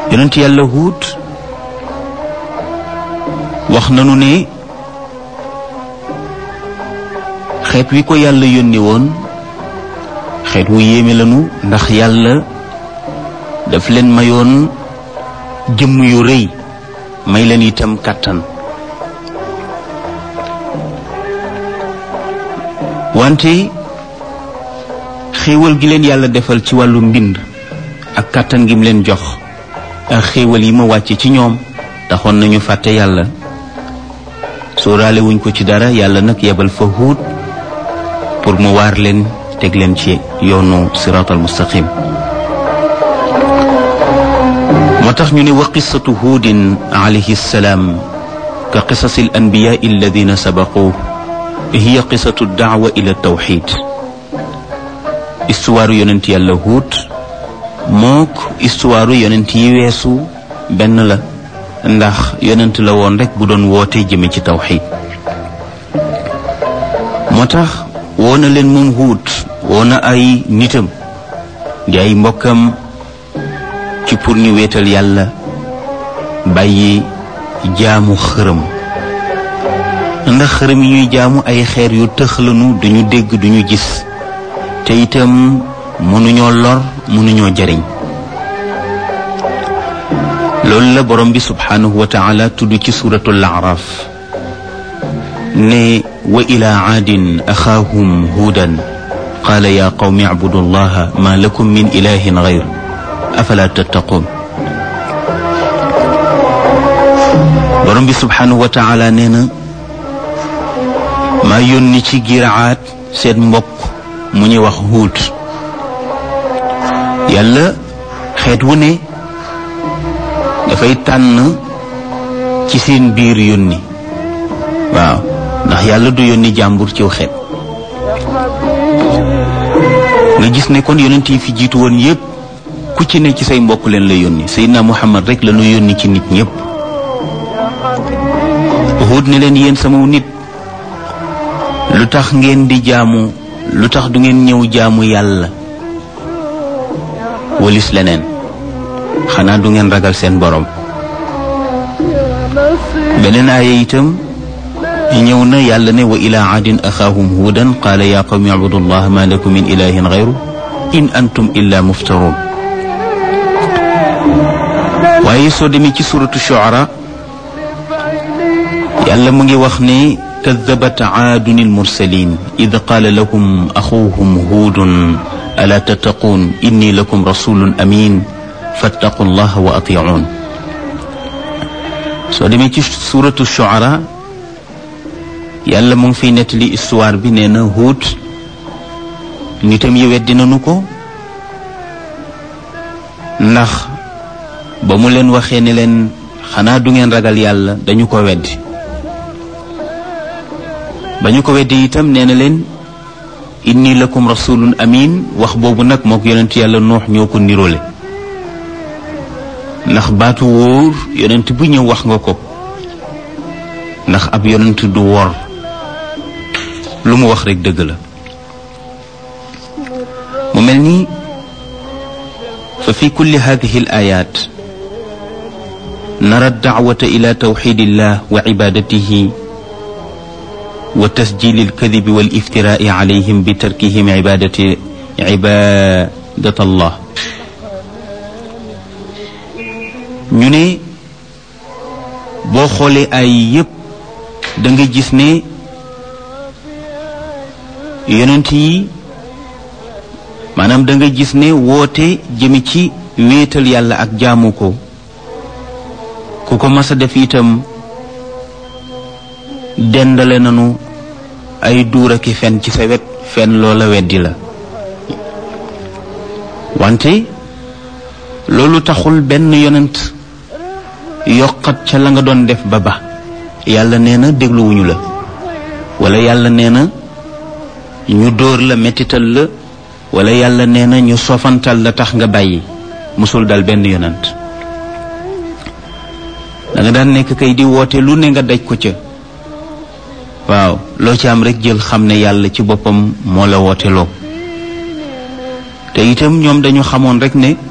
yonent yàlla huut wax nanu ne xeet wi ko yàlla yónni woon xeet wu yéeme lanu ndax yàlla daf leen mayoon jëmm yu rëy may leen itam kàttan wante xéewal gi leen yàlla defal ci wàllu mbind ak kàttan gi mu leen jox ak xéewal yi ma wàcce ci ñoom taxoon nañu fàtte yàlla sóoraale wuñ ko ci dara yàlla nag yebal fa huut pour mu waar leen teg leen ci yoonu siraatal mustaqim moo tax ñu ne wa qissatu huudin alayhi salaam ka qisasi al anbiyaa alladina sabaquu hiya qisatu daawa ila tawxid histoire yonent yàlla huut mook histoire yonent yi weesu benn la ndax yonent la woon rek bu doon woote jëme ci tawxid moo tax woo na leen moom huut woo na ay nitam di ay mbokkam ci pour ñu wéetal yàlla bàyyi jaamu xërëm ndax xërëm yi ñuy jaamu ay xeer yu tëxlanu duñu dégg duñu gis te itam mënuñoo lor mënuñoo jariñ loolu la borom bi subhanahu wa taala tudd ci suratul araf ne wa ila aadin axaahum huudan qaala ya qawmi acbudu allaha ma lakum min ilahin gayr afala tattaqun borom bi subhanahu wa taala nee na maa yónni ci giraat seen mbokk mu ñuy wax huut yàlla xeet wu ne dafay tànn ci seen biir yónni waaw ndax yàlla du yónni jàmbur ciw xeet nga gis ne kon yonent yi fi jiitu woon yépp ku ci ne ci say mbokk leen la yónni Seydina Muhammad rek la ñu yónni ci nit ñépp Huud ne leen yéen sama nit lu tax ngeen di jaamu lu tax du ngeen ñëw jaamu yàlla walis leneen xanaa du ngeen ragal seen borom beneen aaya itam ñëw na yàlla ne wa ila aadin axaahum huudan qaala yaa qawmi abudu allah ma lakum min ilahin gayru in antum illa muftaruun waaye soo demee ci suratu shuara yàlla mu ngi wax ne kadabat aadun almursalin id qaala lahum axuuhum huudun alaa tattaquun inni lakum rasulun amin fattaqu llaha wa atiicuun soo demee ci suratu shuara yàlla mu ngi fiy nettali histoire bi nee na huut nitam yi weddi nañu ko ndax ba mu leen waxee ne leen xanaa du ngeen ragal yàlla dañu ko weddi ba ñu ko weddi itam nee na leen inni lakum rasulun amin wax boobu nag mook yonent yàlla noox ñoo ko niroole ndax baatu wóor yonent bu ñëw wax nga ko ndax ab yonent du wor lu mu wax rekk dëgg la mu mel ni fa fi kulli hadihi al ayat nara daawata ila tawxidillah wa cibadatihi wa tasjili alkadibi wal iftiraai calayhim bi tarkihim cibadati cibadat allah ñu ne boo xoolee ay yépp da nga gis ne yonent yi maanaam da nga gis ne woote jëmi ci wéetal yàlla ak jaamu ko ku ko mas a def itam dendale nanu ay duur aki fen ci sa wet fen loola weddi la wante loolu taxul benn yonent yokkat ca la nga doon def ba ba yàlla nee na dégluwuñu la wala yàlla nee na ñu dóor la mettital la wala yàlla nee na ñu sofantal la tax nga bàyyi musul dal benn yonent da nga daan nekk kay di woote lu ne nga daj ko ca waaw loo ci am rek jël xam ne yàlla ci boppam moo la woote loo te itam ñoom dañu xamoon rek ne